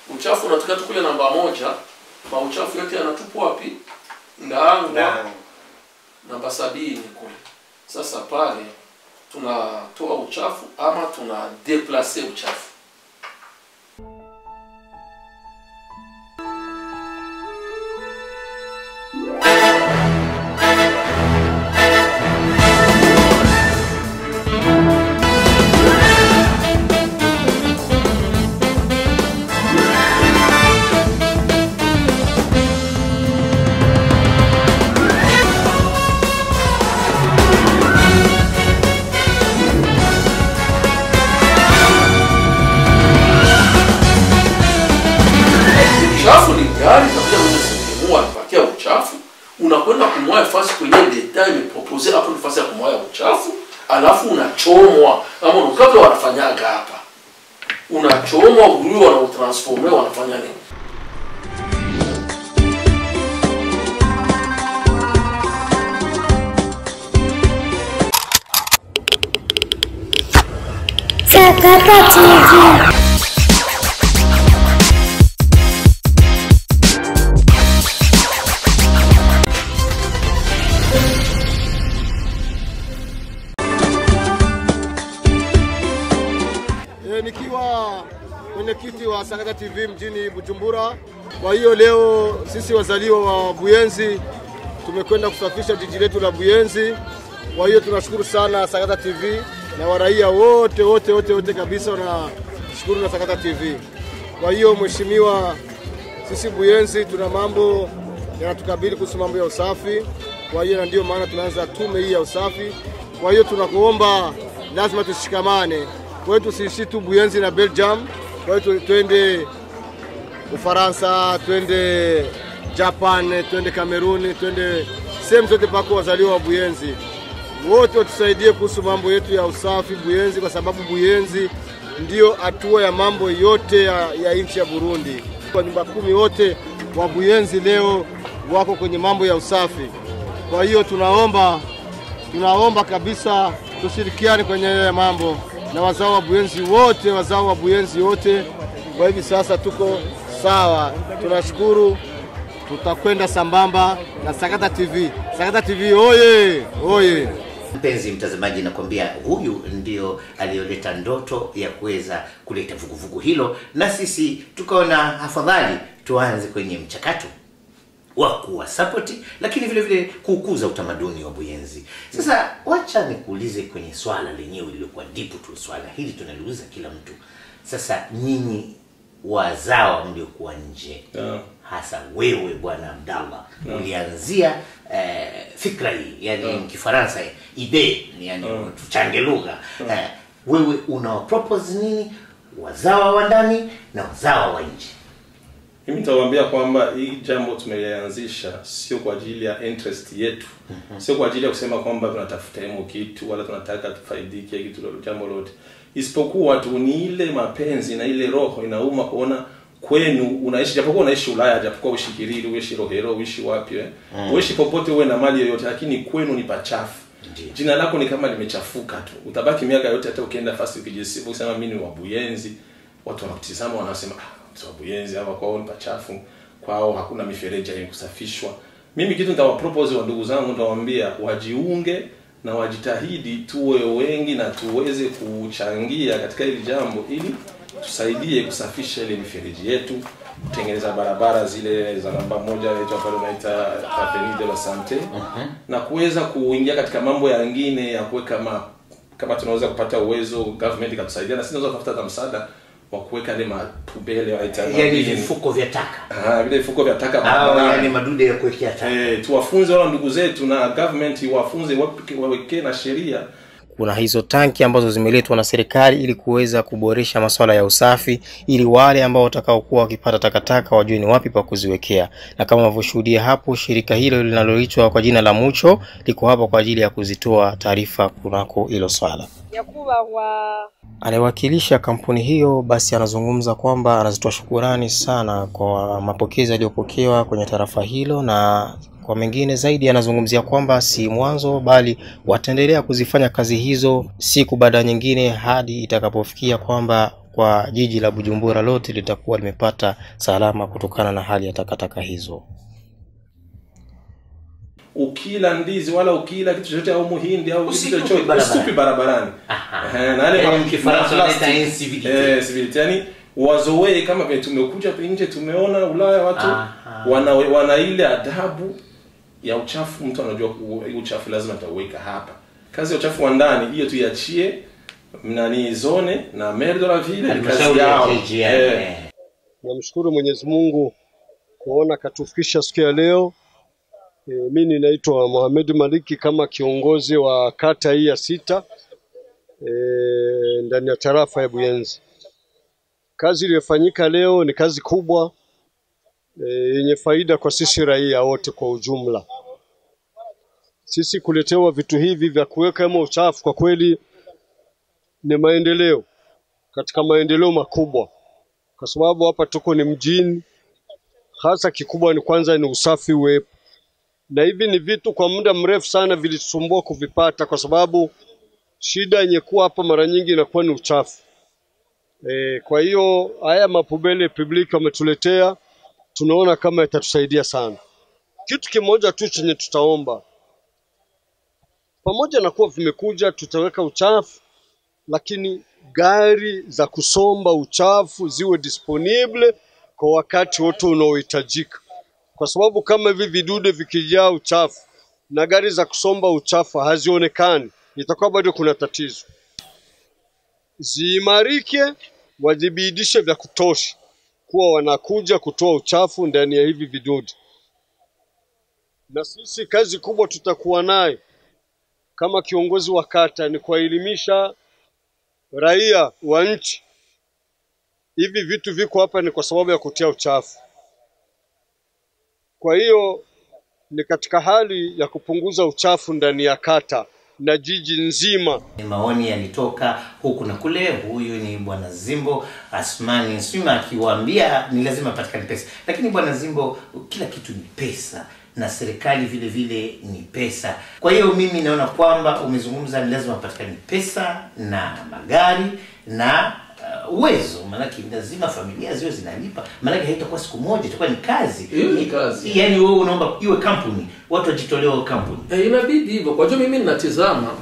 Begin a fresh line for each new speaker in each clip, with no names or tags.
uchafu unatokea tu kule namba moja mauchafu yote yanatupwa wapi ndaangwa
Na
namba sabini kule sasa pale tunatoa uchafu ama tuna deplace uchafu uchafu ni gari itakuja kwenye sehemu anapakia uchafu unakwenda kumwaya fasi kwenye leta imepropose hapo ni fasi ya kumwaya uchafu alafu unachomwa ama kabla wanafanyaga hapa unachomwa uriwe wanautransforme wanafanya nini
Sakata TV.
E, nikiwa mwenyekiti wa Sakata TV mjini Bujumbura. Kwa hiyo leo sisi wazaliwa wa Buyenzi tumekwenda kusafisha jiji letu la Buyenzi. Kwa hiyo tunashukuru sana Sakata TV na waraia wote wote wote wote kabisa wanashukuru na Sakata TV. Kwa hiyo mheshimiwa, sisi Buyenzi tuna mambo yanatukabili kuhusu mambo ya usafi. Kwa hiyo na ndio maana tunaanza tume hii ya usafi. Kwa hiyo tunakuomba lazima tushikamane. Kwa hiyo tusiishi tu Buyenzi na Belgium. Kwa hiyo tu- twende Ufaransa, twende Japan, twende Kameruni, twende sehemu zote pako wazaliwa wa Buyenzi wote watusaidie kuhusu mambo yetu ya usafi Buyenzi, kwa sababu Buyenzi ndio hatua ya mambo yote ya, ya nchi ya Burundi. Kwa nyumba kumi wote wa Buyenzi leo wako kwenye mambo ya usafi. Kwa hiyo tunaomba tunaomba kabisa tushirikiane kwenye haya mambo na wazao wa Buyenzi wote, wazao wa Buyenzi wote. Kwa hivi sasa tuko sawa, tunashukuru tutakwenda sambamba na Sakata TV. Sakata TV oye oye!
mpenzi mtazamaji, nakwambia huyu ndio aliyoleta ndoto ya kuweza kuleta vuguvugu hilo, na sisi tukaona afadhali tuanze kwenye mchakato wa kuwa sapoti, lakini vile vile kukuza utamaduni wa Buyenzi. Sasa wacha nikuulize kwenye swala lenyewe lililokuwa dipu tu, swala hili tunaliuliza kila mtu. Sasa nyinyi wazawa mliokuwa nje
Yeah.
hasa wewe bwana Abdallah ulianzia eh, fikra hii yani
Yeah.
Kifaransa idee yani tuchange lugha eh, wewe una propose nini wazawa wa ndani na wazawa wa nje?
Mimi nitawaambia kwamba hii jambo tumelianzisha sio kwa ajili ya interest yetu, sio kwa ajili ya kusema kwamba tunatafuta hemo kitu wala tunataka tufaidike kitu lolote, jambo lote, isipokuwa tu ni ile mapenzi na ile roho inauma kuona kwenu unaishi, japokuwa unaishi Ulaya, japokuwa uishi Kiriri, uishi Rohero, uishi wapi eh, uishi popote, uwe na mali yoyote, lakini kwenu ni pachafu.
Ndiyo.
Jina lako ni kama limechafuka tu, utabaki miaka yote, hata ukienda fasi ukijisifu ukisema mimi ni wa Buyenzi, watu wanakutizama wanasema ah, mtu wa Buyenzi hapa kwao ni pachafu, kwao hakuna mifereji yenye kusafishwa. Mimi kitu nitawapropose wa ndugu zangu, nitawaambia wajiunge na wajitahidi, tuwe wengi na tuweze kuchangia katika hili jambo, ili tusaidie kusafisha ile mifereji yetu, kutengeneza barabara zile za namba moja inaitwa pale unaita Avenue de la Sante na kuweza kuingia katika mambo yangine ya kuweka ma kama tunaweza kupata uwezo government ikatusaidia na sisi tunaweza kutafuta hata msaada wa kuweka ile mapubele wanaita
Yani
mabini.
vifuko vya taka
Ah, vile vifuko vya taka
au
barabarani.
yani madude ya kuwekea taka.
Eh, tuwafunze wala ndugu zetu na government iwafunze wapike- wawekee na sheria
kuna hizo tanki ambazo zimeletwa na serikali ili kuweza kuboresha masuala ya usafi ili wale ambao watakaokuwa wakipata takataka wajue ni wapi pa kuziwekea na kama unavyoshuhudia hapo shirika hilo linaloitwa kwa jina la mucho liko hapa kwa ajili ya kuzitoa taarifa kunako hilo swala
nyakubahwa
anayewakilisha kampuni hiyo basi anazungumza kwamba anazitoa shukurani sana kwa mapokezi yaliyopokewa kwenye tarafa hilo na kwa mengine zaidi anazungumzia kwamba si mwanzo bali wataendelea kuzifanya kazi hizo siku baada ya nyingine hadi itakapofikia kwamba kwa jiji la Bujumbura lote litakuwa limepata salama kutokana na hali ya takataka hizo.
ukila ndizi wala ukila kitu chochote au muhindi au kitu
Usitupe
chochote
barabarani.
usitupe barabarani
Aha.
Eh, na yale
Yaani
ma-
mkifaransa
ma-
wanaita
plastic.
incivility.
Eh, civility. yani wazoee kama vile tumekuja nje tumeona ulaya watu
Aha.
wana, wana ile adabu ya uchafu mtu anajua ku- hii uchafu lazima nitauweka hapa kazi ya uchafu wa ndani hiyo tuiachie nani zone na maire de la ville ni kazi
Halmashauri ya
yao
jiji,
Eh.
eh.
Namshukuru Mwenyezi Mungu kuona katufikisha siku ya leo. E, mi ninaitwa Mohamed Maliki kama kiongozi wa kata hii ya sita e, ndani ya tarafa ya Buyenzi. Kazi iliyofanyika leo ni kazi kubwa e, yenye faida kwa sisi raia wote kwa ujumla. Sisi kuletewa vitu hivi vya kuweka kama uchafu, kwa kweli ni maendeleo katika maendeleo makubwa kwa sababu hapa tuko ni mjini, hasa kikubwa ni kwanza ni usafi uwepo, na hivi ni vitu kwa muda mrefu sana vilisumbua kuvipata, kwa sababu shida yenye kuwa hapa mara nyingi inakuwa ni uchafu. E, kwa hiyo haya mapubele public wametuletea, tunaona kama itatusaidia sana. Kitu kimoja tu chenye tutaomba, pamoja na kuwa vimekuja, tutaweka uchafu lakini gari za kusomba uchafu ziwe disponible kwa wakati wote unaohitajika, kwa sababu kama hivi vidude vikijaa uchafu na gari za kusomba uchafu hazionekani, itakuwa bado kuna tatizo. Ziimarike, wajibidishe vya kutosha kuwa wanakuja kutoa uchafu ndani ya hivi vidude, na sisi kazi kubwa tutakuwa nayo kama kiongozi wa kata ni kuwaelimisha raia wa nchi, hivi vitu viko hapa ni kwa sababu ya kutia uchafu. Kwa hiyo ni katika hali ya kupunguza uchafu ndani ya kata na jiji nzima.
maoni yalitoka huku na kule huyu ni bwana zimbo asmani swima akiwaambia ni lazima patikane pesa lakini bwana zimbo kila kitu ni pesa na serikali vile vile ni pesa kwa hiyo mimi naona kwamba umezungumza ni lazima patikane pesa na magari na uh, uwezo maanake lazima familia ziwe zinalipa maanake haitakuwa siku moja itakuwa ni kazi
Hiyo ni kazi.
yaani wewe unaomba iwe kampuni watu wajitolewa kampuni
Eh, inabidi hivyo. Kwa hiyo mimi ninatizama,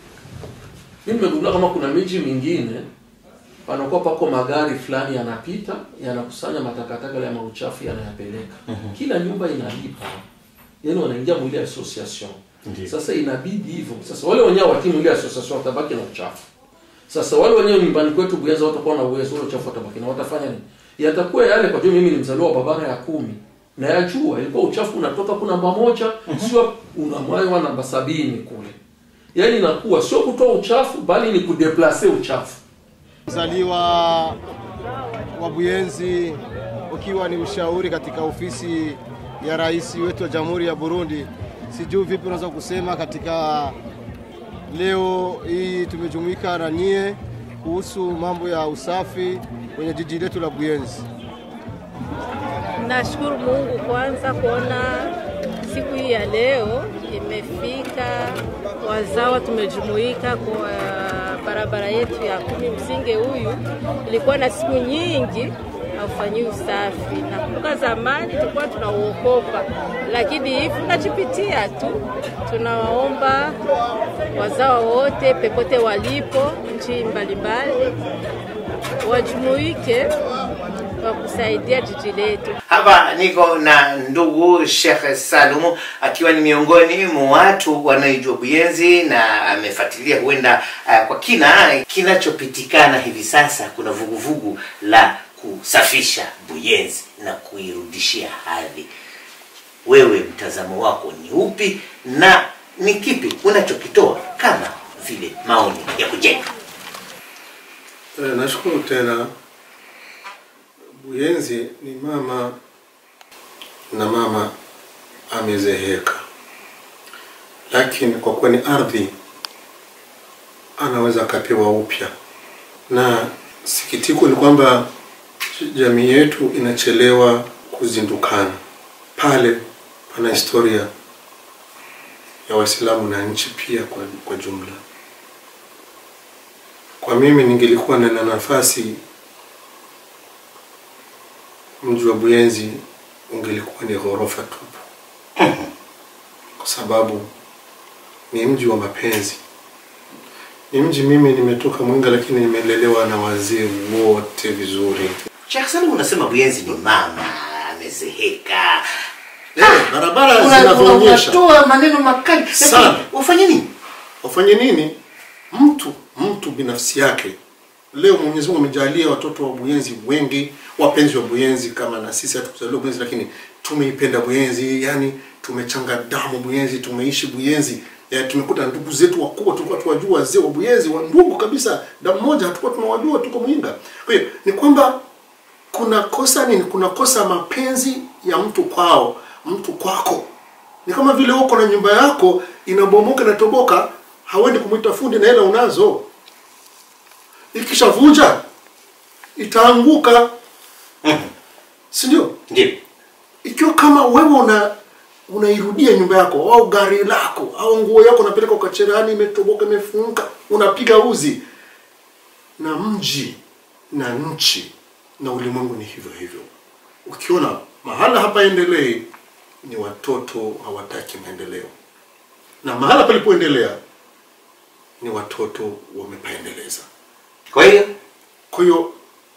mimi nimegundua kama kuna miji mingine panakuwa pako magari fulani yanapita yanakusanya matakataka yale ya mauchafu yanayapeleka. Kila nyumba inalipa, yaani wanaingia mwili association.
Ndiyo.
Sasa inabidi hivyo. Sasa wale wenyewe wakimu ile association watabaki na uchafu. Sasa wale wenyewe nyumbani kwetu Buyenzi watakuwa na uwezo, wale uchafu watabaki na watafanya nini? Yatakuwa yale kwa hiyo mimi ni mzaliwa wa barabara ya kumi na yajua ilikuwa uchafu unatoka kuna namba moja sio unamwaiwa namba sabini kule. Yaani inakuwa sio kutoa uchafu bali ni kudeplace uchafu.
Mzaliwa wa Buyenzi ukiwa ni mshauri katika ofisi ya rais wetu wa Jamhuri ya Burundi. Sijui vipi unaweza kusema katika leo hii tumejumuika na nyie kuhusu mambo ya usafi kwenye jiji letu la Buyenzi.
Nashukuru Mungu kwanza kuona siku hii ya leo imefika, wazawa tumejumuika kwa barabara yetu ya kumi msinge. Huyu ilikuwa na siku nyingi haufanyi usafi. Nakumbuka zamani tulikuwa tunauokopa, lakini hivi tunachipitia tu. Tunawaomba wazawa wote pepote walipo nchi mbalimbali wajumuike kwa kusaidia jiji letu.
hapa niko na ndugu Sheikh Salumu akiwa ni miongoni mwa watu wanaojua Buyenzi na amefuatilia huenda uh, kwa kina kinachopitikana hivi sasa. Kuna vuguvugu la kusafisha Buyenzi na kuirudishia hadhi. Wewe mtazamo wako ni upi na ni kipi unachokitoa kama vile maoni ya kujenga?
Eh, nashukuru tena. Buyenzi ni mama na mama amezeheka, lakini kwa kuwa ni ardhi anaweza akapewa upya, na sikitiko ni kwamba jamii yetu inachelewa kuzindukana. Pale pana historia ya Waislamu na nchi pia kwa, kwa jumla. Kwa mimi ningelikuwa na nafasi mji wa Buyenzi ungelikuwa ni ghorofa tupu, kwa sababu ni mji wa mapenzi. Ni mji, mimi nimetoka Mwenga, lakini nimelelewa na wazee wote vizuri.
Sheikh Salim unasema Buyenzi ni mama amezeheka.
Eh, barabara
Una-
zinavyoonyesha
unatoa maneno makali. Lakini
Sana.
Ufanye nini?
wafanye nini? Mtu mtu binafsi yake. Leo Mwenyezi Mungu amejalia watoto wa Buyenzi wengi, wapenzi wa Buyenzi kama na sisi hatukuzaliwa Buyenzi, lakini tumeipenda Buyenzi, yani tumechanga damu Buyenzi, tumeishi Buyenzi. Ya, tumekuta ndugu zetu wakubwa tulikuwa tuwajua, wazee wa Buyenzi wa ndugu kabisa, damu moja, hatukuwa tunawajua, tuko Mwinga. Kwa hiyo ni kwamba kuna kosa nini? Kuna kosa mapenzi ya mtu kwao, mtu kwako. Ni kama vile uko na nyumba yako inabomoka inatoboka, hawendi kumwita fundi na hela unazo, ikishavuja itaanguka, si ndio?
Ndio.
Ikiwa kama wewe una unairudia nyumba yako au gari lako au nguo yako unapeleka kwa cherehani, imetoboka imefunguka, unapiga uzi. Na mji na nchi na ulimwengu ni hivyo hivyo. Ukiona mahala hapaendelei, ni watoto hawataki maendeleo, na mahala palipoendelea ni watoto wamepaendeleza.
Kwa hiyo
Kwa hiyo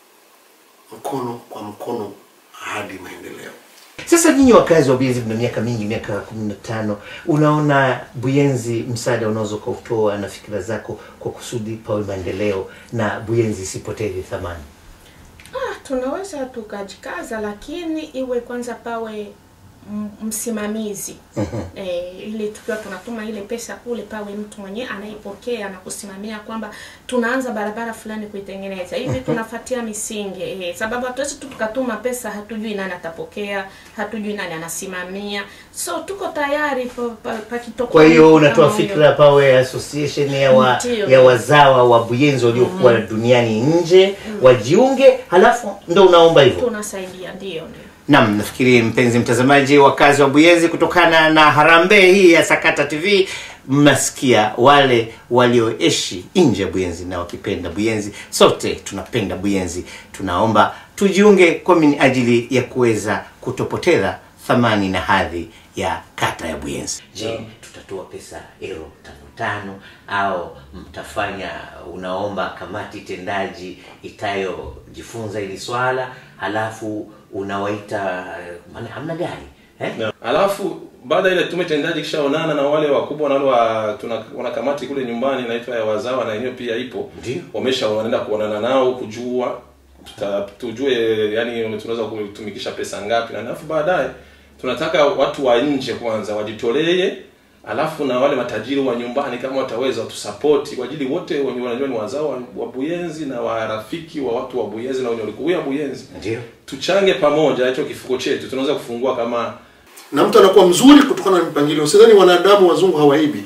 mkono kwa mkono hadi maendeleo.
Sasa nyinyi wakazi wa Buyenzi mna miaka mingi, miaka kumi na tano, unaona Buyenzi msaada unaweza ukautoa na fikira zako kwa kusudi pawe maendeleo na Buyenzi isipoteze thamani?
Ah, tunaweza tukajikaza, lakini iwe kwanza pawe m- msimamizi eh, ili tukiwa tunatuma ile pesa kule, pawe mtu mwenyewe anaipokea na kusimamia kwamba tunaanza barabara fulani kuitengeneza hivi, tunafuatia misingi eh, sababu hatuwezi tu tukatuma pesa, hatujui nani atapokea, hatujui nani anasimamia, so tuko tayari pa- pa- pakitokea
Kwa hiyo
mtu
unatoa
kama huyo.
fikra pawe association ya, wa,
Ndiyo.
ya wazawa wa Buyenzi waliokuwa duniani nje wajiunge, halafu ndo unaomba hivyo.
tunasaidia, ndio ndio.
Naam, nafikiri mpenzi mtazamaji, wakazi wa Buyenzi, kutokana na harambee hii ya Sakata TV, mnasikia wale walioishi nje ya Buyenzi na wakipenda Buyenzi. Sote tunapenda Buyenzi, tunaomba tujiunge kwa minajili ya kuweza kutopoteza thamani na hadhi ya kata ya Buyenzi. Je, tutatoa pesa euro tano tano au mtafanya unaomba kamati tendaji itayojifunza hili swala halafu unawaita maana hamna gari eh?
Na- alafu baada ya ile tume tendaji kishaonana na wale wakubwa na wale wa tuna, wana kamati kule nyumbani inaitwa ya wazawa na yenyewe pia ipo
Ndio.
wamesha wanaenda kuonana nao kujua tuta, tujue yani tunaweza kutumikisha pesa ngapi na alafu baadaye tunataka watu wa nje kwanza wajitolee alafu na wale matajiri wa nyumbani kama wataweza watusapoti kwa ajili wote wenye wanajua ni wazao wa, wa Buyenzi na warafiki wa watu wa Buyenzi na wenye walikuwa Buyenzi
ndio
tuchange pamoja hicho kifuko chetu tunaweza kufungua kama
na mtu anakuwa mzuri kutokana na mipangilio. Sidhani wanadamu wazungu hawaibi,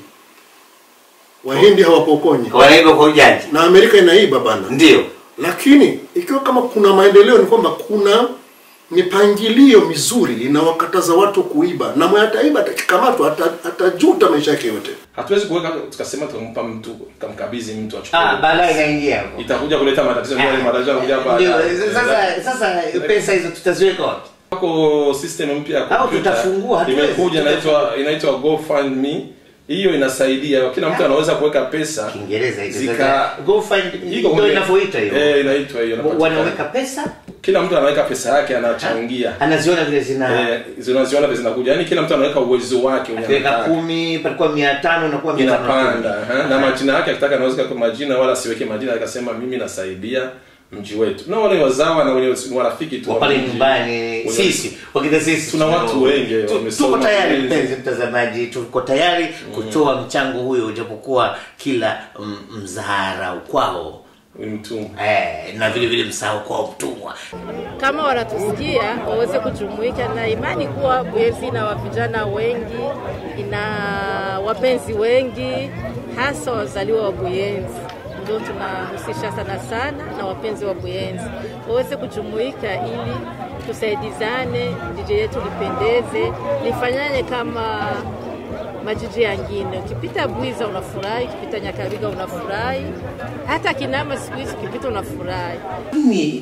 wahindi hawapokonyi,
wanaiba kwa ujaji
na Amerika inaiba bana.
ndio
Lakini ikiwa kama kuna maendeleo, ni kwamba kuna mipangilio mizuri inawakataza watu kuiba, na mwenye ataiba atakikamatwa, ata- atajuta maisha yake yote.
hatuwezi kuweka tukasema tukampa mtu kamkabidhi mtu achukue
ah, baadaye inaingia hapo
itakuja kuleta matatizo ndio yale matatizo yanakuja
Ndio,
baadaye
sasa sasa pesa hizo tutaziweka wapi
wako system mpya ya
Au
kompyuta
tutafungua, hatuwezi,
imekuja inaitwa inaitwa GoFundMe hiyo inasaidia kila mtu anaweza kuweka pesa
Kiingereza hizo
zika
sasa. Go find
iko
ndio
kwenye-
inavyoita hiyo
eh inaitwa hiyo inapatikana.
wanaweka pesa
kila mtu anaweka pesa yake anachangia
anaziona vile zina
eh zinaziona vile zinakuja yani kila mtu anaweka uwezo wake wenye
akiweka
anataka.
kumi palikuwa mia tano inakuwa mia tano na kumi.
inapanda eh, na majina yake akitaka anaweza kwa majina wala asiweke majina akasema mimi nasaidia mji wetu na wale wazawa na wenye ni warafiki tu
wa
wa
pale
mji.
nyumbani
Wenye-
sisi wakina sisi
Tuna watu wengi
Tu-
wamesoma
tuko tayari
Buyenzi.
mpenzi mtazamaji tuko tayari kutoa mchango huyo japokuwa kila mm, mzahara ukwao
Ni mtumwa
eh, na vile vile msahau kwao mtumwa
kama wanatusikia waweze kujumuika na imani kuwa Buyenzi ina vijana wengi, ina wapenzi wengi, hasa wazaliwa wa Buyenzi. Ndio tunahusisha sana sana na wapenzi wa Buyenzi waweze kujumuika ili tusaidizane, jiji letu lipendeze, lifanyane kama majiji yangine. Ukipita Bwiza unafurahi, ukipita Nyakabiga unafurahi, hata Kinama siku hizi ukipita unafurahi.
mimi eh,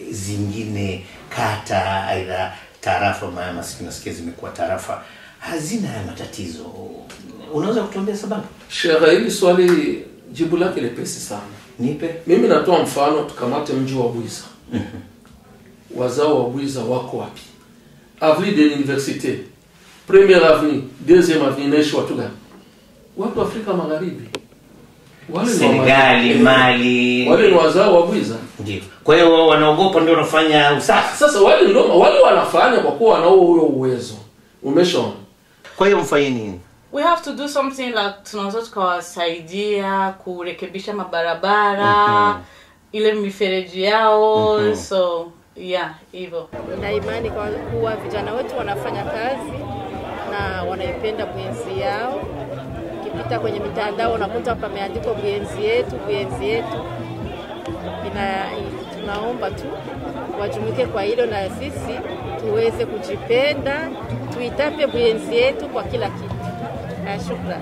zingine kata aidha tarafa maana nasikia zimekuwa tarafa hazina haya matatizo unaweza kutuambia sababu
Sheikh, hili swali jibu lake lepesi sana.
nipe
Mimi natoa mfano, tukamate mji wa Bwiza. Wazao wa Bwiza wako wapi? Avenue de l'Université, première avenue, deuxième avenue, inaishi watu gani? Watu wa Afrika Magharibi. Wale ni wa
senegali
Mali.
mali
Wale ni wazao wa Bwiza.
ndio kwa hiyo wao wanaogopa ndio wanafanya usafi
Sasa wale ndio wale wanafanya kwa kuwa wanao huyo uwezo. Umeshaona?
kwa hiyo mfanye nini
we have to do something like tunaweza tukawasaidia kurekebisha mabarabara
Mhm.
ile mifereji yao
Mhm.
so yeah hivyo
na imani kwa kuwa vijana wetu wanafanya kazi na wanaipenda buenzi yao. Ukipita kwenye mitandao unakuta pameandikwa buenzi yetu, buenzi yetu. Ina, tunaomba tu wajumuike kwa hilo na sisi tuweze kujipenda, tuitape buenzi yetu kwa kila kitu. Na shukrani.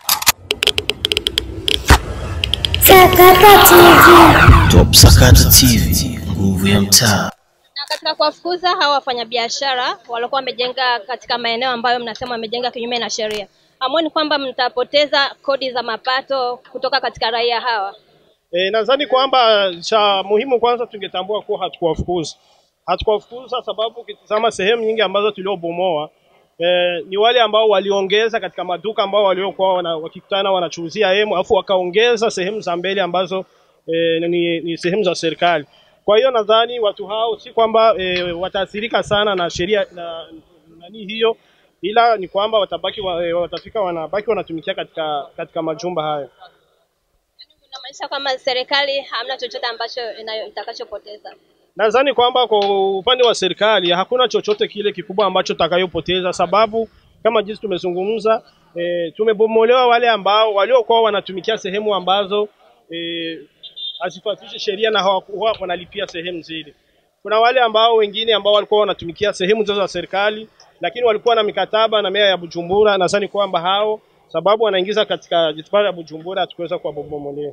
Sakata TV.
Top Sakata TV, nguvu ya mtaa.
Na katika kuwafukuza hawa wafanyabiashara waliokuwa wamejenga katika maeneo ambayo mnasema wamejenga kinyume na sheria, hamwoni kwamba mtapoteza kodi za mapato kutoka katika raia hawa?
E, nadhani kwamba cha muhimu kwanza tungetambua kuwa hatukuwafukuza hatukuwafukuza sababu ukitizama sehemu nyingi ambazo tuliobomoa e, ni wale ambao waliongeza katika maduka ambao waliokuwa wana, wakikutana wanachuuzia hemu alafu wakaongeza sehemu za mbele ambazo e, ni, ni sehemu za serikali. Kwa hiyo nadhani watu hao si kwamba e, wataathirika sana na sheria na nani hiyo, ila ni kwamba watabaki wa, e, watafika wanabaki wanatumikia katika katika majumba hayo.
Inamaanisha kwamba serikali hamna chochote ambacho inayo- itakachopoteza.
Nadhani kwamba kwa upande wa serikali hakuna chochote kile kikubwa ambacho takayopoteza, sababu kama jinsi tumezungumza e, tumebomolewa wale ambao waliokuwa wanatumikia sehemu ambazo e, hazifuatishi sheria na hawakuwa wanalipia sehemu zile. Kuna wale ambao wengine ambao walikuwa wanatumikia sehemu zote za serikali, lakini walikuwa na mikataba na meya ya Bujumbura. Nadhani kwamba hao sababu wanaingiza katika jitihada ya Bujumbura, hatukuweza kuwabomolea.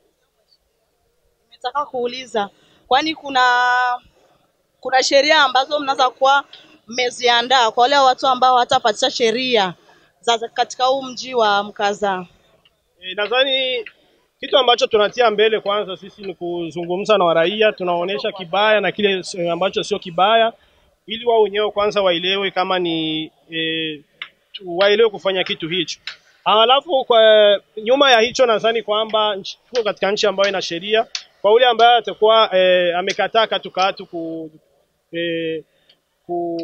Nataka kuuliza, kwani kuna kuna sheria ambazo mnaweza kuwa mmeziandaa kwa wale watu ambao hawatapatisha sheria za katika huu mji wa Mkaza?
E, nadhani kitu ambacho tunatia mbele kwanza sisi ni kuzungumza na waraia, tunaonyesha kibaya na kile s- ambacho sio kibaya, ili wao wenyewe kwanza waelewe kama ni e, tu- waelewe kufanya kitu hicho. Halafu kwa nyuma ya hicho, nadhani kwamba nchi- tuko katika nchi ambayo ina sheria. Kwa yule ambaye atakuwa e, amekataa katukatu ku, e, ku,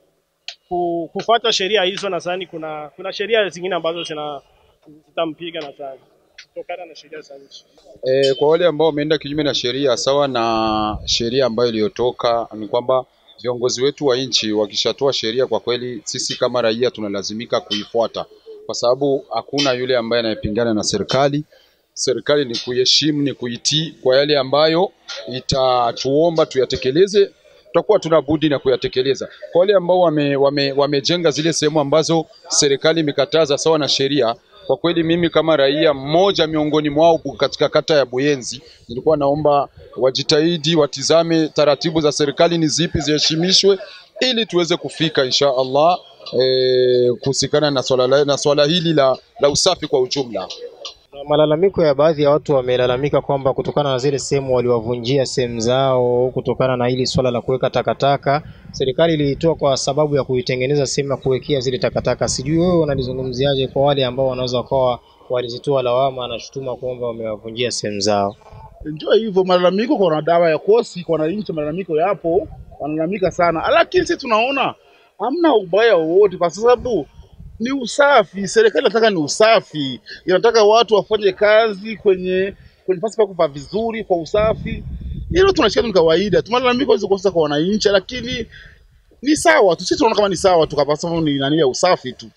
ku, kufuata sheria hizo, nadhani kuna kuna sheria zingine ambazo zina zitampiga nadhani kutokana na sheria za nchi.
E, kwa wale ambao wameenda kinyume na sheria sawa na sheria ambayo iliyotoka ni kwamba viongozi wetu wa nchi wakishatoa sheria, kwa kweli sisi kama raia tunalazimika kuifuata, kwa sababu hakuna yule ambaye anayepingana na serikali. Serikali ni kuiheshimu, ni kuitii kwa yale ambayo itatuomba tuyatekeleze, tutakuwa tuna budi na kuyatekeleza. Kwa wale ambao wame, wame, wamejenga zile sehemu ambazo serikali imekataza sawa na sheria, kwa kweli mimi kama raia mmoja miongoni mwao bu- katika kata ya Buyenzi, nilikuwa naomba wajitahidi, watizame taratibu za serikali ni zipi, ziheshimishwe ili tuweze kufika insha Allah eh, kuhusikana na swala la- na swala hili la, la usafi kwa ujumla.
Na malalamiko ya baadhi ya watu wamelalamika kwamba kutokana na zile sehemu waliwavunjia sehemu zao, kutokana na hili swala la kuweka takataka, serikali iliitoa kwa sababu ya kuitengeneza sehemu ya kuwekea zile takataka. Sijui wewe unalizungumziaje kwa wale ambao wanaweza wakawa walizitoa lawama na shutuma kwamba wamewavunjia sehemu zao?
Ndio hivyo, malalamiko kwa wanadawa ya kosi, kwa wananchi, malalamiko yapo, wanalalamika sana, lakini sisi tunaona hamna ubaya wowote, kwa sababu ni usafi. Serikali inataka ni usafi, inataka watu wafanye kazi kwenye kwenye pasi pa kuvaa vizuri kwa usafi. Hilo tunashika ni kawaida tu, malalamiko hizo kosa kwa wananchi, lakini ni sawa tu, sisi tunaona kama ni sawa tu, kwa sababu ni nani ya usafi tu.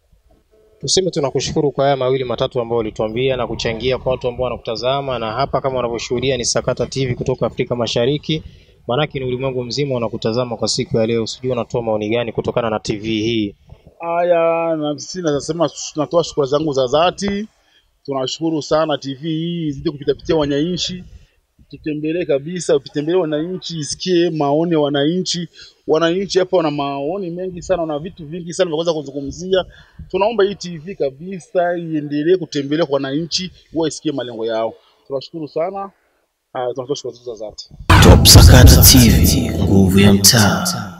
Tuseme tunakushukuru kwa haya mawili matatu ambayo ulituambia na kuchangia kwa watu ambao wanakutazama, na hapa kama unavyoshuhudia ni Sakata TV kutoka Afrika Mashariki, maanake ni ulimwengu mzima unakutazama kwa siku ya leo. Sijui unatoa maoni gani kutokana na TV hii?
Haya, na sisi nasema tunatoa shukrani zangu za dhati. Tunashukuru sana TV hii izidi kupitapitia wananchi, tutembelee kabisa, upitembelee wananchi, isikie maoni ya wananchi. Wananchi hapa wana maoni mengi sana, wana vitu vingi sana vya kuweza kuzungumzia. Tunaomba hii TV kabisa iendelee kutembelea kwa wananchi, huwa isikie malengo yao. Tunashukuru sana. Uh, tunatoa shukrani za dhati.
Top Sakata TV, nguvu ya mtaa.